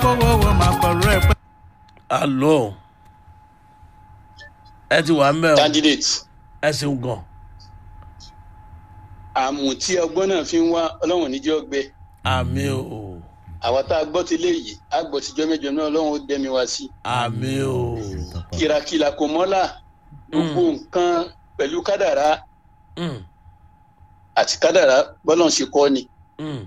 wọ́wọ́wọ́ máa pẹ̀lú ẹ̀ pẹ́. alo ẹ ti wà ń bẹ̀ o candidate ẹ ṣeun gan àmù tí ọgbọ́n náà fi ń wá ọlọ́run níjọ́ gbẹ àmì o àwa tá a gbọ́ ti léyìí á gbọ́ tijọ́ mẹ́jọ náà ọlọ́run ó dẹ́mi wá sí àmì o kìràkìlà kò mọ́là gbogbo nǹkan pẹ̀lú kádàrá Mm, àti kádàrá bọ́lọ́n ṣe kọ́ ni mm,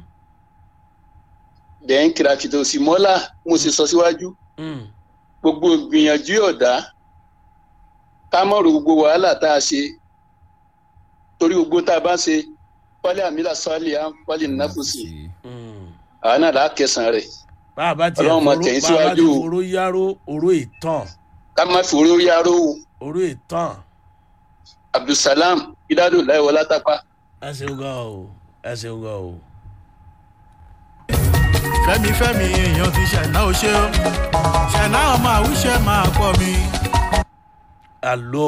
dẹ́n kìràkìtà òsì mọ́là mo sì sọ síwájú mm. gbogbo gbìyànjú ọ̀dá ká mọ̀rọ̀ gbogbo wàhálà tá a ṣe torí gbogbo tá a bá ṣe wálé àmìlà sọ́ọ́lì à ń wálé nàfùsì Mm. àwọn náà là á kẹsàn-án rẹ̀ bá a bá tiẹ̀ Ọlọ́run máa foró tẹ̀yìn bá a bá ti síwájú o. foró yáró oró ìtàn ká má fi orí aró o oró ìtàn abdulsalam idado láìwọ látàpá ẹ ṣeun gan o ẹ ṣeun gan o. fẹ́mi fẹ́mi èèyàn ti ṣẹ̀ná o ṣe o ṣẹ̀ná ọmọ àwùṣe máa pọ̀ mi. alo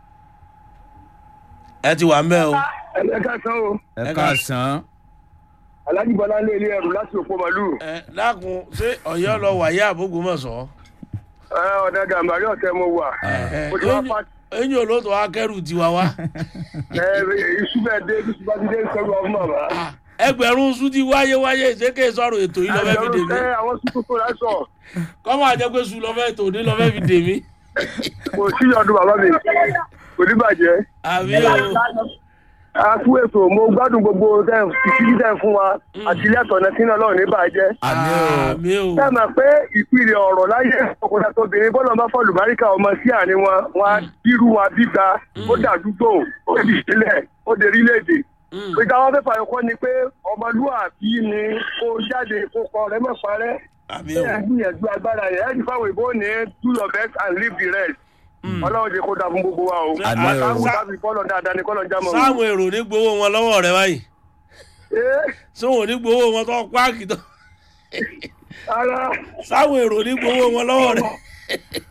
ẹ ti wà ń bẹ̀ o ẹ ká san o ẹ káàsán alájí bọlá ń lé ilé ẹrù láti òpó màlúù ẹ dákun ṣé ọ̀yọ́ lọ wàyà àbógunmọ̀sọ́. ẹ ọ̀dà gàmbàrí ọ̀tẹ̀ mo wà mo ti wá pa eyín olóòtú akẹ́rù tiwa wá. ẹ iṣu bẹ́ẹ̀ dé iṣu bá ti dé sẹ́gun ọ̀fun màmá. ẹgbẹ̀rún sùn ti wáyé wáyé ìṣèké sọ̀rọ̀ ètò yìí lọ́fẹ́ fi dèmí. ẹ àwọn sùkúrú kò lásọ̀ kọ́mọ àjẹpẹ́ sùn lọ́fẹ́ tòní lọ́fẹ́ fi dèmí. kò sí ọdún bàbá mi kò ní bàjẹ́. àbí o a kú ètò mo gbádùn gbogbo ìṣíjú tẹ̀ fún wa àti ilé ẹ̀tọ́ náà sínú ọlọ́run ní bàjẹ́. àmì o àmì o ẹ mọ̀ pé ìpìlẹ̀ ọ̀rọ̀ láyé ọkùnrin àti obìnrin bọ́lá bá fọ́ọ̀lù báríkà ọmọ sí àárín wọn wọn á bírú wọn bíta ó dàdúgbò ó di ìṣẹ̀lẹ̀ ó di orílẹ̀-èdè. ìgbà wọn fẹ́ fàyọkọ́ ni pé ọmọlúwàbí ni kó jáde kó kọ rẹ mọ̀ parẹ́. àmì ẹ o gbìyànjú agbára yẹn ẹni fáwọn ìbò ní do your best and leave the rest. ọlọ́run jẹ́ kó dà fún gbogbo wa o. Àmín o. àtàwọn tàbí kọ́lọ̀ dáadáa ni kọ́lọ̀ jámọ̀. sáwọn èrò ní gbowó wọn lọ́wọ́ rẹ báyìí Ee, sáwọn ò ní gbowó wọn tó páàkì tó ara sáwọn èrò ní gbowó wọn lọ́wọ́ rẹ.